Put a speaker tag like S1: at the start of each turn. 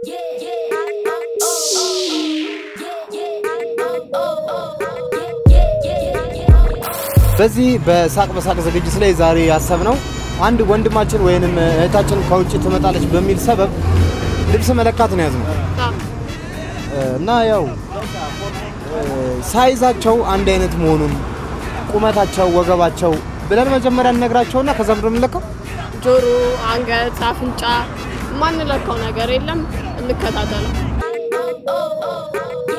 S1: በዚህ በሳቅ በሳቅ ዝግጅት ላይ ዛሬ ያሰብነው አንድ ወንድማችን ወይንም እህታችን ከውጭ ትመጣለች በሚል ሰበብ ልብስ መለካት ነው ያዝነው እና ያው ሳይዛቸው አንድ አይነት መሆኑን ቁመታቸው፣ ወገባቸው ብለን መጀመሪያ እንነግራቸውና ከዛ ምንድን ነው የምንለካው?
S2: ጆሮ፣ አንገት፣ አፍንጫ ማንለካው ነገር የለም። እንከታተለው።